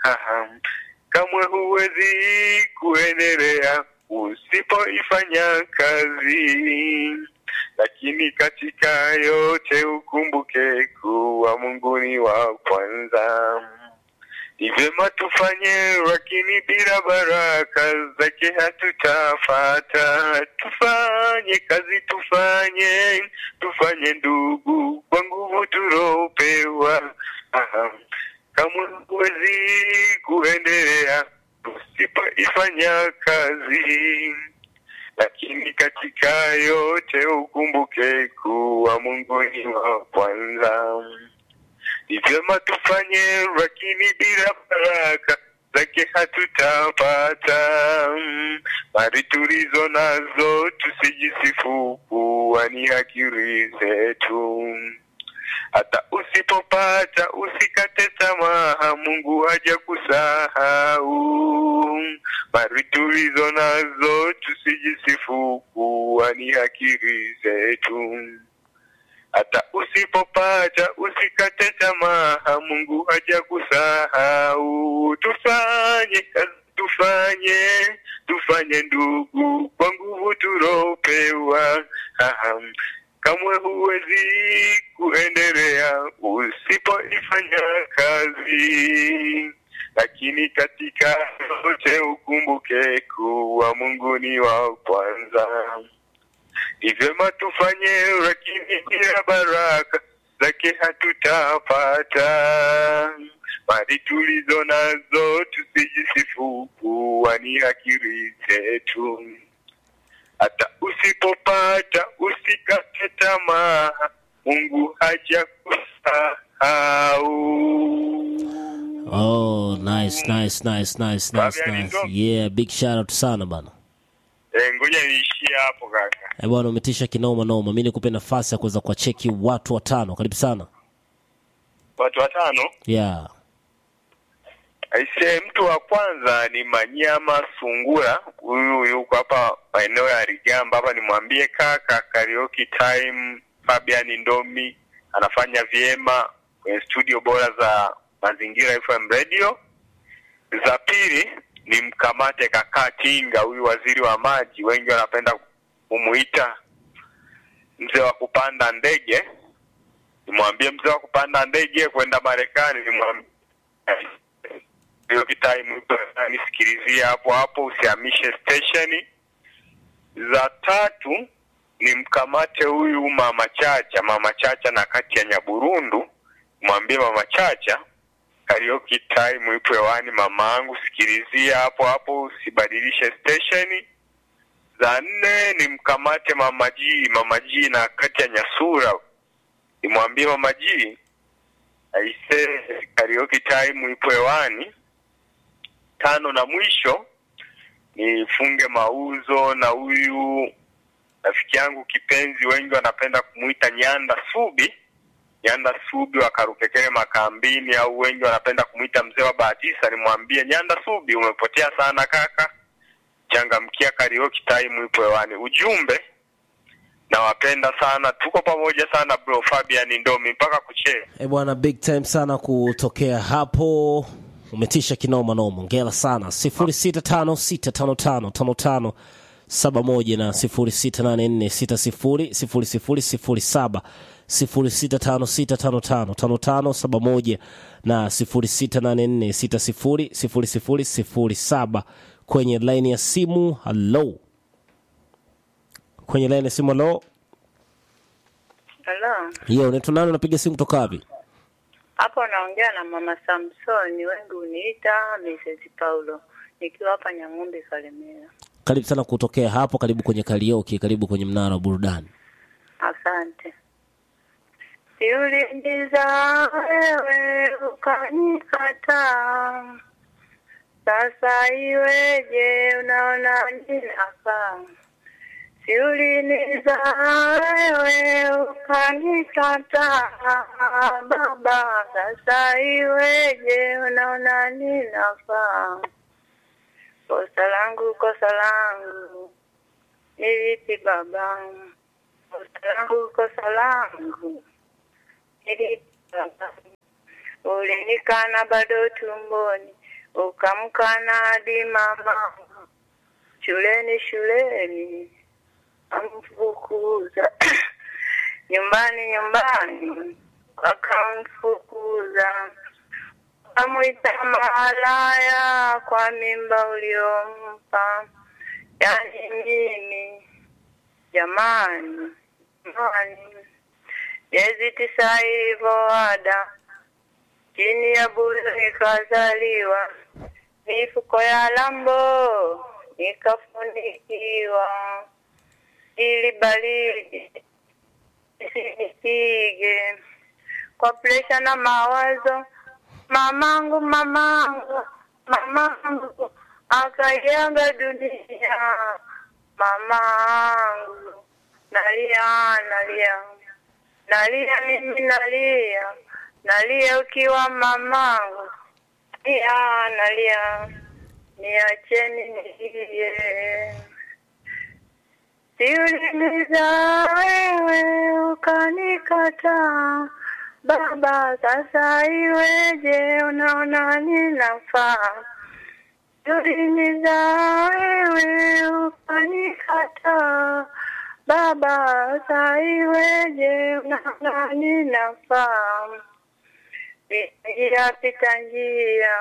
Haha. Kamwe huwezi kuendelea usipoifanya kazi, lakini katika yote ukumbuke kuwa Mungu ni wa kwanza. Ni vyema tufanye, lakini bila baraka zake hatutafata. Tufanye kazi, tufanye tufanye ndugu, kwa nguvu tulopewa. Aha. Kamwe huwezi kuendelea usipoifanya kazi, lakini katika yote ukumbuke kuwa Mungu ni wa kwanza. Ni vyema tufanye, lakini bila baraka zake hatutapata. Mali tulizo nazo tusijisifu kuwa ni akili zetu. Hata usipopata usikate tamaa, Mungu haja kusahau. Mali tulizo nazo tusijisifu kuwa ni akili zetu hata usipopata usikate tamaa, Mungu haja kusahau. Tufanye kazi, tufanye tufanye ndugu, kwa nguvu tulopewa. Aha. Kamwe huwezi kuendelea usipoifanya kazi, lakini katika yote ukumbuke kuwa Mungu ni wa kwanza. Ni vyema tufanye, lakini bila baraka zake hatutapata. Mali tulizo nazo tusijisifu kuwa ni akili zetu. Hata usipopata usikate tamaa, Mungu haja kusahau. Oh, nice, nice, nice, nice, nice, Fabian nice. Ndo. Yeah, big shout out sana bana. Eh, ngoja niishie hapo kaka. Eh bwana, umetisha kinoma noma. Mimi nikupe nafasi ya kuweza kuwacheki watu watano. Karibu sana. Watu watano Yeah. Aise, mtu wa kwanza ni Manyama Sungura, huyu yuko hapa maeneo ya Rigamba hapa. Nimwambie kaka, karaoke time, Fabian Ndomi anafanya vyema kwenye studio bora za Mazingira FM Radio. Za pili ni mkamate kaka Tinga, huyu waziri wa maji, wengi wanapenda kumuita mzee wa kupanda ndege. Nimwambie mzee wa kupanda ndege kwenda Marekani, nimwambie hiyo kitime nisikilizie hapo hapo, usihamishe stesheni. Za tatu ni mkamate huyu mama Chacha, mama Chacha na kati ya Nyaburundu, mwambie mama Chacha karaoke time ipo hewani, mama angu, sikilizia hapo hapo, usibadilishe stesheni. Za nne ni mkamate mama G, mama G na kati ya Nyasura, nimwambie mama G aise, karaoke time ipo hewani tano na mwisho nifunge mauzo na huyu rafiki yangu kipenzi, wengi wanapenda kumwita Nyanda Subi. Nyanda Subi wa Karukekere Makambini, au wengi wanapenda kumwita mzee wa Bahatisa. Nimwambie Nyanda Subi, umepotea sana kaka, changamkia karaoke time ipo hewani. Ujumbe, nawapenda sana, tuko pamoja sana bro. Fabian Ndomi mpaka kuchea. Eh bwana, big time sana kutokea hapo. Umetisha kinoma noma. Hongera sana. 0656555571 na 0684600007 0656555571 na 0684600007 kwenye line ya simu. Hello, kwenye line ya simu. Hello, Halo, hiyo unaitwa nani? Unapiga simu kutoka wapi? hapo naongea na mama Samsoni, wengi uniita Mrs. Paulo, nikiwa hapa Nyang'ombe Kalemera. Karibu sana kutokea hapo, karibu kwenye karaoke, karibu kwenye mnara wa burudani. Asante. Siuliza wewe ukanikataa, sasa iweje? Unaona ninafaa. Siuliniza wewe ukanikataa, baba, sasa iweje? Unaona ninafaa. Kosa langu, kosa langu ni lipi baba? Kosa langu, kosa langu ni lipi baba? Ulinikana bado tumboni, ukamkana hadi mama shuleni shuleni amfukuza nyumbani nyumbani wakamfukuza amwita malaya kwa mimba uliompa yani mimi jamani jamani miezi tisa ilivyoada chini ya bure nikazaliwa mifuko ya lambo nikafunikiwa ili baridi isinipige kwa presha na mawazo mamangu mamangu mamangu akaiaga dunia mamangu nalia nalia nalia mimi nalia nalia ukiwa mamangu nalia nalia niacheni nilie siulimiza wewe ukanikataa baba sasa iweje unaona ninafaa siulimiza wewe ukanikataa baba sasa iweje unaona ninafaa njia pita njia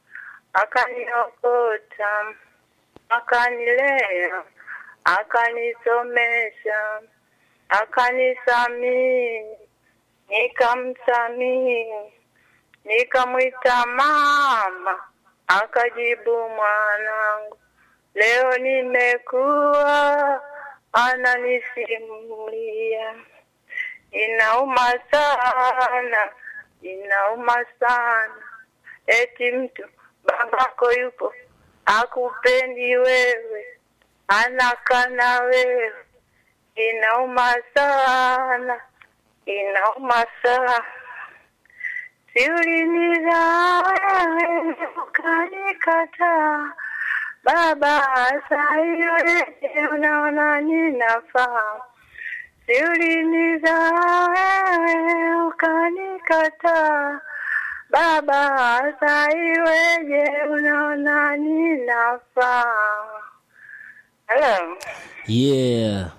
akaniokota akanilea akanisomesha akanisamini nikamsamini nikamwita mama akajibu mwanangu leo nimekuwa ananisimulia inauma sana inauma sana eti mtu babako yupo akupendi wewe anakana wewe inauma sana inauma sana siuliniza wewe ukanikataa baba saiweje unaona ninafaa siuliniza wewe ukanikataa baba saiweje unaona ninafaa Hello. yeah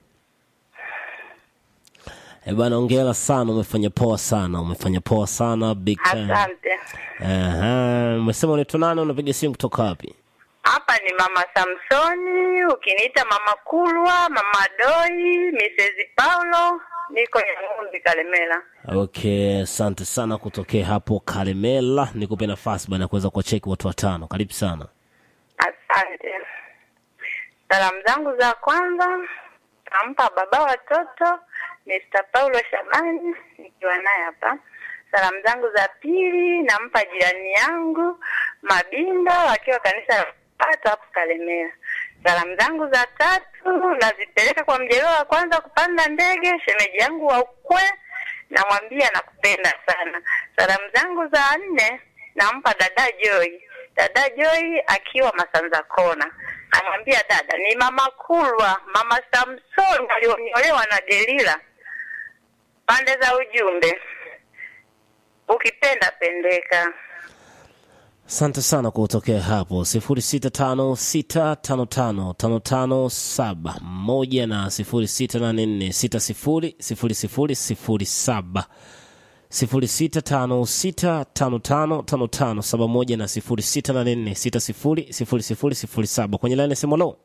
Eh bana, ongera sana, umefanya poa sana, umefanya poa sana, big time. Asante. Aha, umesema unaitwa nani? Unapiga simu kutoka wapi? Hapa ni mama Samsoni, ukiniita mama Kulwa, mama Doi, Mrs. Paulo, niko Nyang'umbi Kalemela. Okay, asante sana kutokea hapo Kalemela. Nikupe nafasi bana kuweza kuwacheki watu watano. Karibu sana. Asante. Salamu zangu za kwanza nampa baba watoto Mr. Paulo Shabani nikiwa naye hapa. Salamu zangu za pili nampa jirani yangu Mabindo akiwa kanisa la Pato hapo Kalemera. Salamu zangu za tatu nazipeleka kwa mjelewa wa kwanza kupanda ndege, shemeji yangu wa ukwe, namwambia nakupenda sana. Salamu zangu za nne nampa dada Joy, dada Joy akiwa Masanza Kona, namwambia dada, ni mama Kulwa, mama Samson alioniolewa na Delila. Pande za ujumbe, ukipenda pendeka. Asante sana kwa kutokea hapo sifuri sita tano sita tano tano tano tano saba moja na sifuri sita nane nne sita sifuri sifuri sifuri sifuri saba sifuri sita tano sita tano tano tano tano saba moja na sifuri sita nane nne sita sifuri sifuri sifuri sifuri saba kwenye laini ya simu lo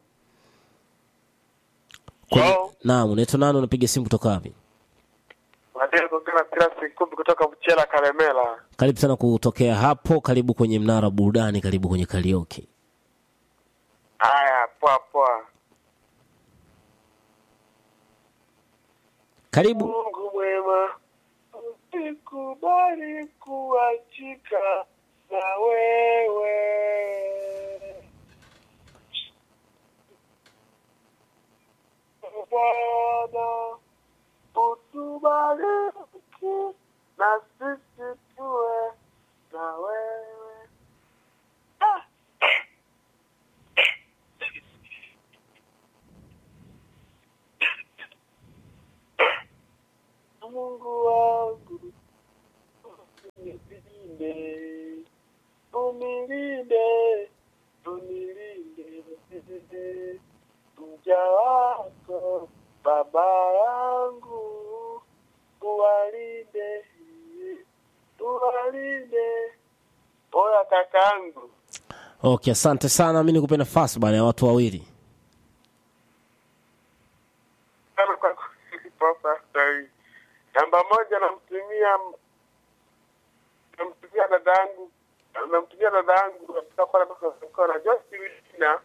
kwenye Hello? naam unaitwa nani unapiga simu kutoka wapi Madeni kuongea Silas Nkumbi kutoka Mchela Kalemela. karibu sana kutokea hapo karibu kwenye mnara wa burudani karibu kwenye karaoke Haya, poa poa. karibu Mungu mwema, usikubali kuachika na wewe. Bwana, utubariki na sisi tuwe na wewe. Ah! Mungu wangu, unilinde kakaangu. Okay, asante sana. Mi nikupe nafasi bana ya watu wawili. Sana kwa kulipopa sahii. Namba moja namtumia namtumia dada yangu namtumia dada yangu katika pale Mkona Joyce Wina.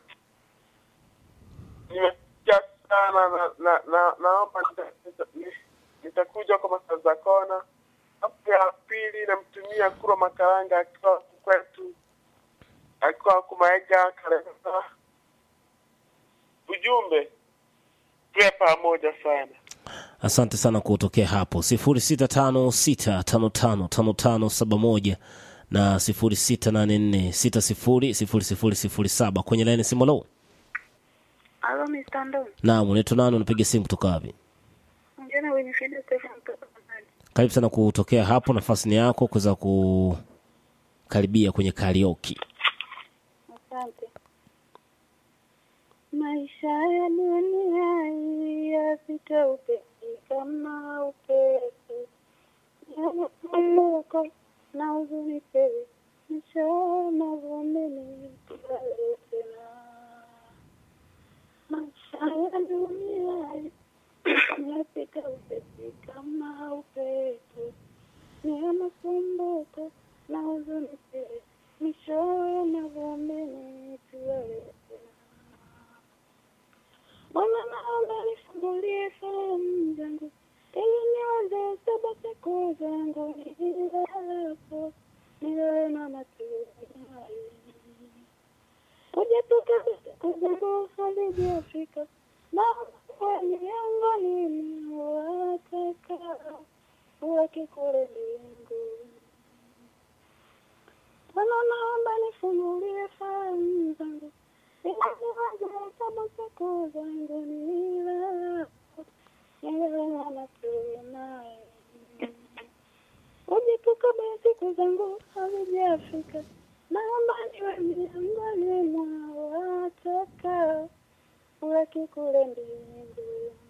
Nimesikia sana na, na, na naomba nita- nita- ni- nitakuja kwa masaa za kona. Hapo ya pili namtumia Kuro Makaranga akiwa huku kwetu akiwa kumaega Karema. Ujumbe tuwe pamoja sana. Asante sana kutokea hapo sifuri sita tano sita tano tano tano tano saba moja na sifuri sita nane nne sita sifuri sifuri sifuri sifuri saba kwenye laini simu. Lo, Halo Mr. Ndo. naam, unaitwa nani? Unapiga simu kutoka wapi? Ongea wenye Fida Stefan kutoka Tanzania. Karibu sana kutokea hapo, nafasi ni yako kuweza kukaribia kwenye karaoke. Asante. Maisha ya dunia hii yapita upesi kama upepo, yanakumbuka na huzuni tele, mchana vumini tulale tena. Maisha ya dunia hii yapita upesi kama upepo, yanakumbuka na huzuni tele, mchana vumini tulale tena. Bwana naomba nifungulie fahamu zangu ili niweze sabata kuu zangu nilalapo nilale na matumaini. Ujatoka siku zangu hazijafika na kuwa miongoni mwa wataka wake kule mbinguni. Bwana naomba nifungulie fahamu zangu Ujipuka basi siku zangu hazijafika, naomba niwe miongoni mwa wataka wake kule mbinguni.